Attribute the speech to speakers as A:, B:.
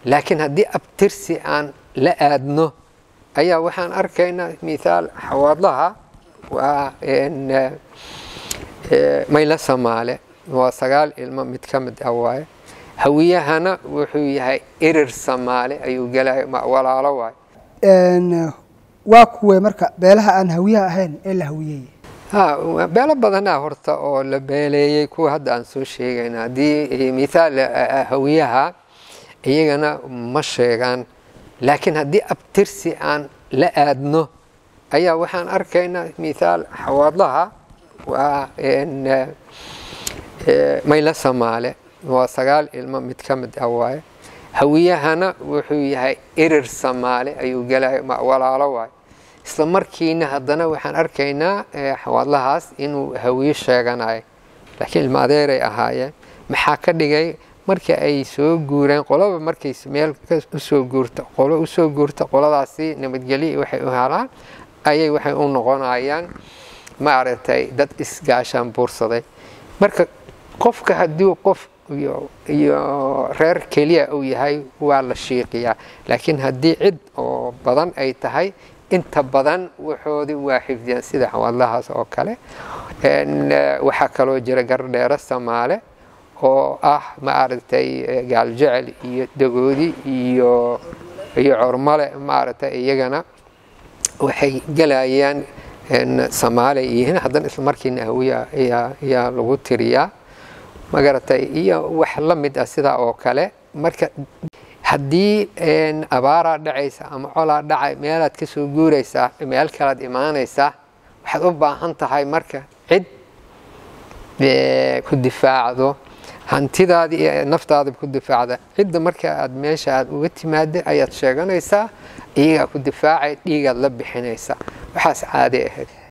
A: laakiin haddii abtirsi aan la aadno ayaa waxaan arkaynaa mithaal xawaadlaha waa maylo samaale waa sagaal ilmo mid ka mid ah waaye hawiyahana wuxuu yahay erir samaale ayuu gelaya walaalo waaye
B: waa kuwee marka beelaha aan hawiyaha ahayn ee la hawiyey
A: ha beelo badanaa horta oo la beeleeyey kuwa hadda aan soo sheegayna haddii mithaal hawiyaha iyagana ma sheegaan laakiin haddii abtirsi aan la aadno ayaa waxaan arkaynaa mithaal xawaadlaha waa maylo samaale waa sagaal ilmo mid ka mid ah waaye hawiyahana wuxuu yahay erir samaale ayuu gelaya walaalo waaye isla markiina haddana waxaan arkaynaa xawaadlahaas inuu hawiye sheeganayo laakiin ilma adeeray ahaayeen maxaa ka dhigay marka ay soo guureen qoloba markay meel usoo guurta qolo usoo guurta qoladaasi nabadgelyo waxay u helaan ayay waxay u noqonayaan maaragtay dad isgaashaan buursaday marka qofka haddii qof iyo reer keliya uu yahay waa la shiiqiyaa laakiin haddii cid oo badan ay tahay inta badan waxoodii waa xifdiyaan sida xawaadlahaas oo kale waxaa kaloo jira gardheero samaale oo ah maaragtay gaaljecel iyo dagoodi iyo iyo cormale maaragtay iyagana waxay gelayaan samaale yihiin haddana isla markiina hawiya ayaa lagu tiriyaa magaratay iyo wax la mid ah sidaa oo kale marka haddii abaaraa dhacaysa ama colaa dhacay meelaad ka soo guuraysaa meel kalaad imaanaysaa waxaad u baahan tahay marka cid ku difaacdo hantidaadi iyo naftaada ku difaacda cidda marka aad meesha aad uga timaada ayaad sheeganaysaa iyagaa ku difaacay dhiigaad la bixinaysaa waxaas caadi ahayd